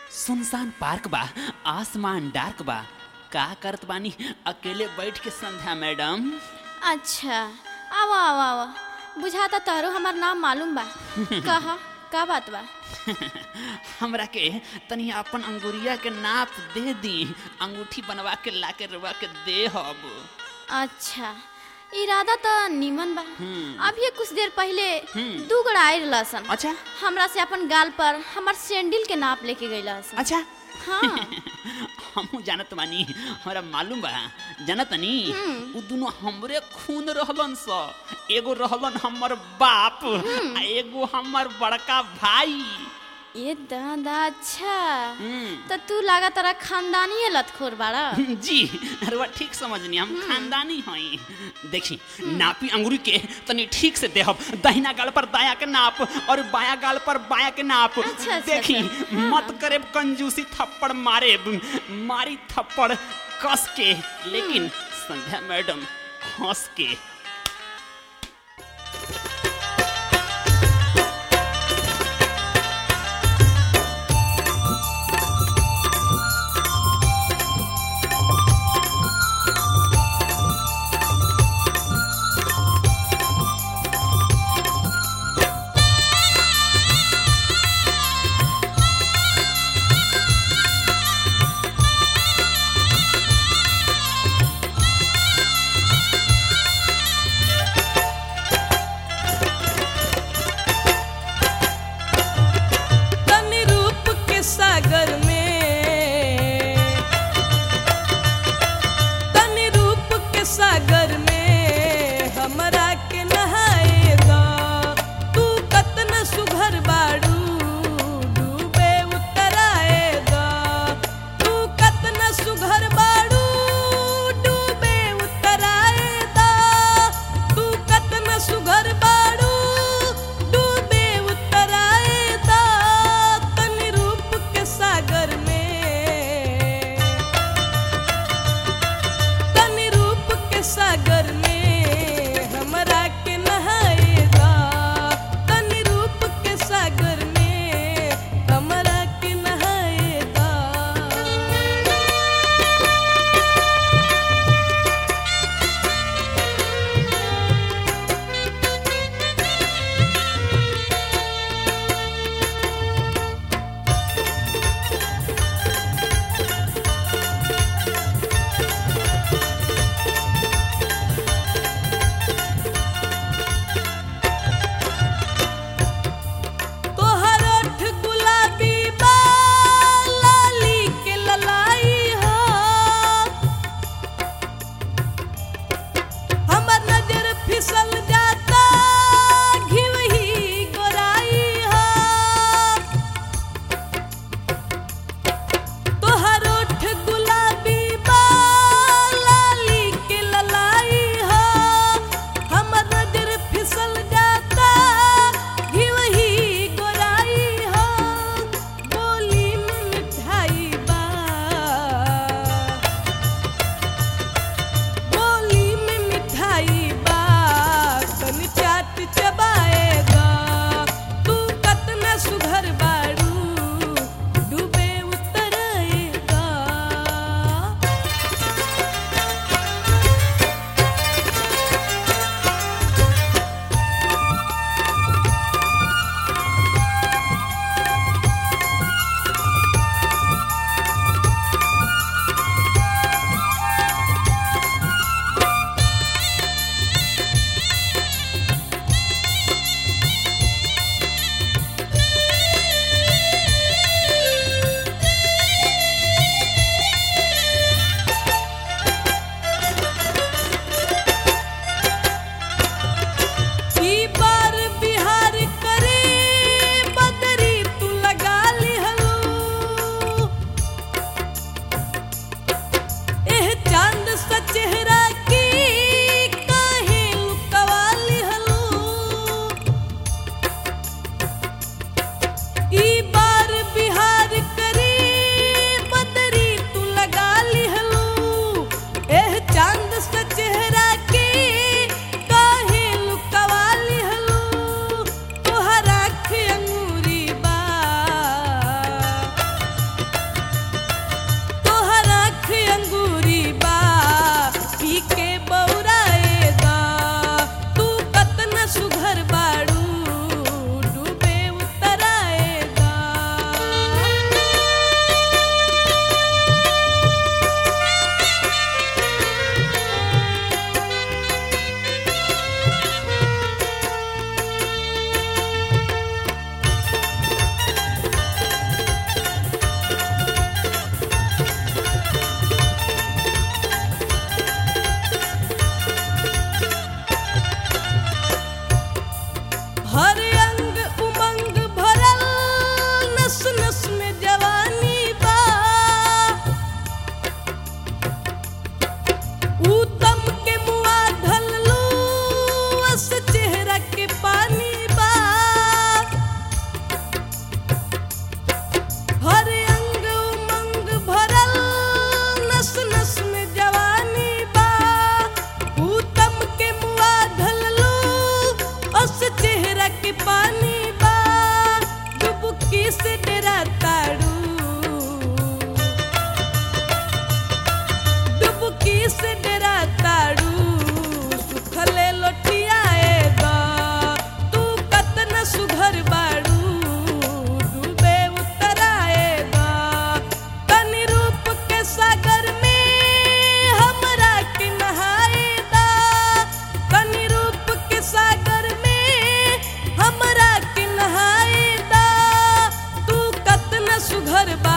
सुनसान पार्क बा आसमान डार्क बा का करत बानी अकेले बैठ के संध्या मैडम अच्छा आवा आवा आवा बुझाता तहरो हमार नाम मालूम बा कहा का बात बा हमरा के तनी अपन अंगुरिया के नाप दे दी अंगूठी बनवा के ला के रवा के दे हब अच्छा इरादा तो निमन बा हम्म। अभी कुछ देर पहले हम्म। दू गड़ा आयल लसन अच्छा हमरा से अपन गाल पर हमार सैंडल के नाप लेके गई लसन अच्छा हाँ हमहू जानत बानी हमरा मालूम बा जानत नी उ दुनो हमरे खून रहलन स एगो रहलन हमर बाप आ एगो हमर बड़का भाई ये दादा अच्छा हम्म। तो तू लागा तारा खानदानी लतखोर बाड़ा जी अरे ठीक समझनी हम खानदानी हई देखी नापी अंगूरी के तनी ठीक से देहब दहिना गाल पर दाया के नाप और बाया गाल पर बाया के नाप अच्छा, अच्छा, देखी अच्छा। मत करे कंजूसी थप्पड़ मारे मारी थप्पड़ कस के लेकिन संध्या मैडम हंस के घर बा